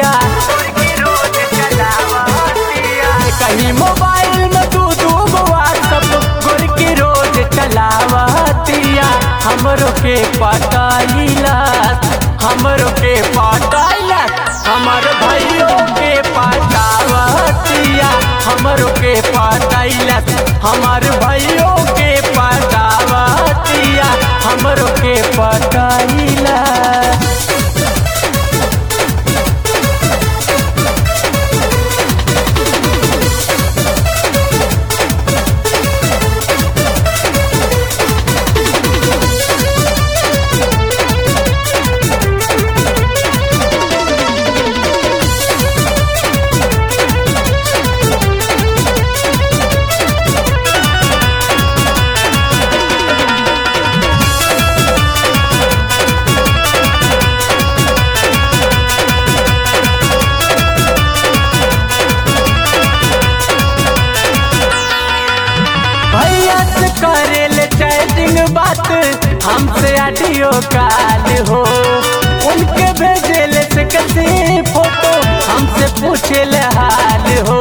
कहीं मोबाइल में तू दू व्हाट्सअप गोर की रोज चलावतिया हमरो के पटाइला हमरो के पटाइला हमर भाइयों के पटावतिया हमरो के पटाइला हमार भाइयों के पटावतिया हमरो के पटाइला भैया से करेल चैटिंग बात हमसे ऑडियो कॉल हो उनके भेजेल से कैसे फोटो हमसे पूछेल हाल हो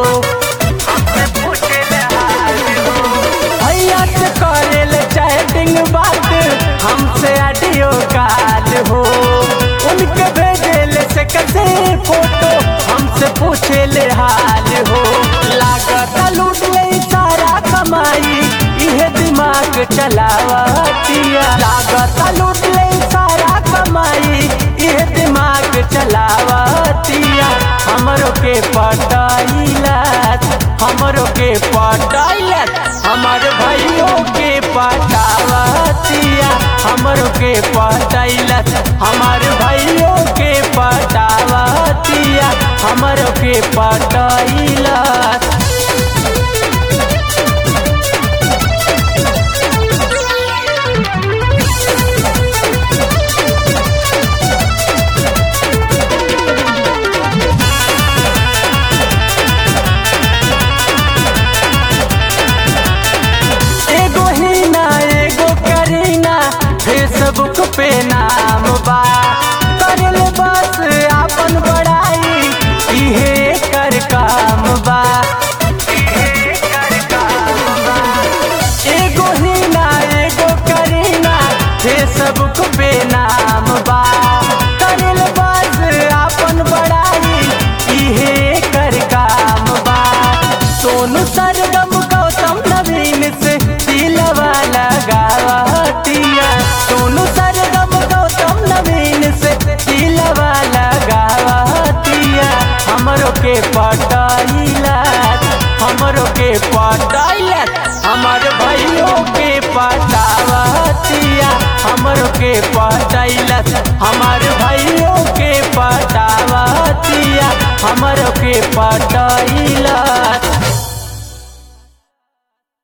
भैया से करेल चैटिंग बात हमसे ऑडियो कॉल हो उनके भेजेल से कैसे फोटो हमसे पूछेल हाल हो लागत लूट ले सारा कमाई इहे दिमाग चलावतिया लागत लूट ले सारा कमाई इहे दिमाग चलावतिया हमरो के पटाइला हमरो के पटाइला हमर भाइयों के पटावतिया हमरो के पटाइला हमार भाइयों के पटावतिया हमरो के पटाइला एगो हीना एगो करीना फेसबुक पे नाम बा करल बस आपन बड़ाई इहे कर काम बा एगो हीना एगो करीना फेसबुक पे नाम बा करल बस आपन बड़ाई इहे कर काम बा सोनू सरगम गौतम नवीन से दिलवा लगावतिया सोनू सरगम गौतम नवीन से दिलवा लगावतिया हमरो के पटाइला हमरो के पटाइला हमर भाइयों के पटावतिया हमरो के पटाइला हमार भाइयों के पटावतिया हमरो के पटाइला